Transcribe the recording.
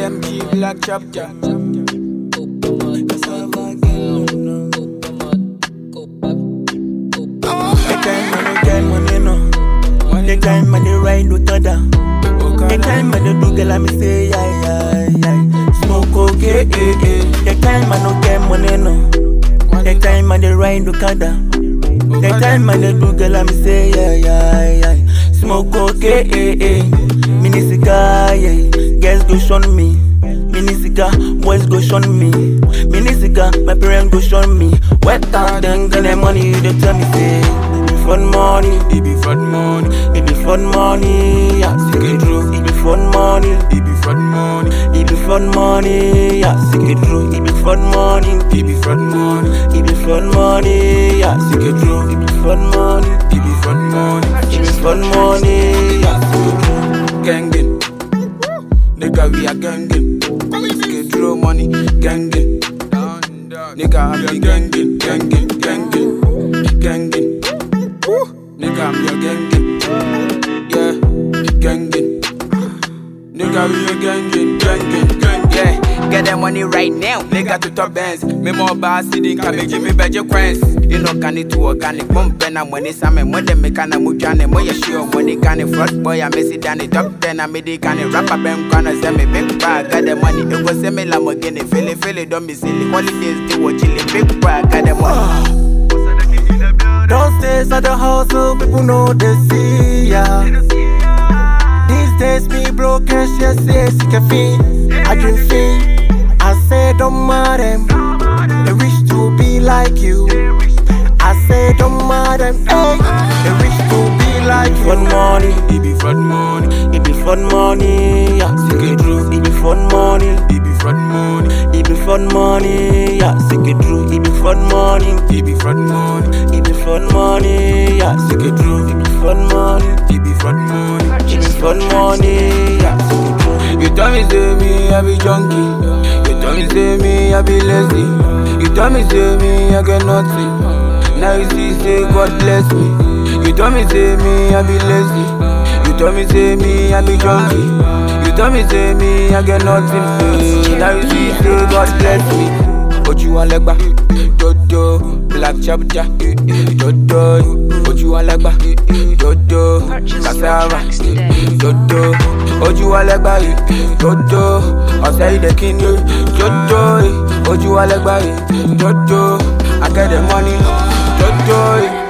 BMG Black Chapter. The time I no get money no. The time I dey ride no thunder. The time I dey do girl I me say yeah yeah yeah. Smoke okay eh eh. The time I no get money no. The time I dey ride no thunder. The time I dey do girl I me say yeah yeah yeah. Smoke okay eh eh. Mini cigar yeah. Girls go shun me. Mini cigar, boys go shun me. Mini cigar, my parents go shun me. Wet out then get the money, they tell me say, it be fun money, It be fun money, it be fun money, yeah, sick it true. It be fun money, it be fun money, it be fun money, yeah, sick it true. It be fun money, it be fun money, it be fun money, yeah, sick it true. It be fun money, it be fun money. it be fun money, yeah, sick it true. Gangin. Nigga, we are gangin. Skid row money, gangin. Nigga, I be gangin, gangin, gangin, gangin. Nigga, I'm your gangin. Yeah, gangin. Nigga, we are gangin, gangin, gangin. Yeah, get that money right now. Nigga to top bands. Me more boss, sitting, come and give me better coins. You know, can it to organic. Bump and I'm when it's a man, when they make an amujane, more sure when they can front boy, I miss it down the top ten. I made it can rapper, bam, can send me big bag. Got the money, it was semi Lamborghini. Feel it, feel it, don't be silly. Holidays, they were chilling, big bag, got the money. Downstairs at the house, so people know they see ya. These days, me broke cash, yes, yes, you can feel. I dream feel. I say, don't matter them. They wish to be like you. I say, don't matter them. Hey, they wish to be like you. Fun money, It be fun money, it be fun money, yeah, sick it true. It be fun money, it be fun money, it be fun money, yeah, sick it true. It be fun money. it be fun money, It be fun money, yeah, sick it true. It be fun money, it be fun money. it be fun money, yeah, sick it true. You tell me say me I be junkie. You tell me say me I be lazy. You tell me say me I get nothing. Now you see say God bless me. You tell me say me I be lazy. You tell me say me I be junkie. You tell me say me I get nothing. eh. Now you see say God bless me. Ojú alegba, dodo, black chapter, dodo, ojú alegba, dodo, cassava, dodo, ojú alegba, dodo, ọ̀sẹ̀ ìdè kíni, dodo, ojú alegba, dodo, I get the money, dodo.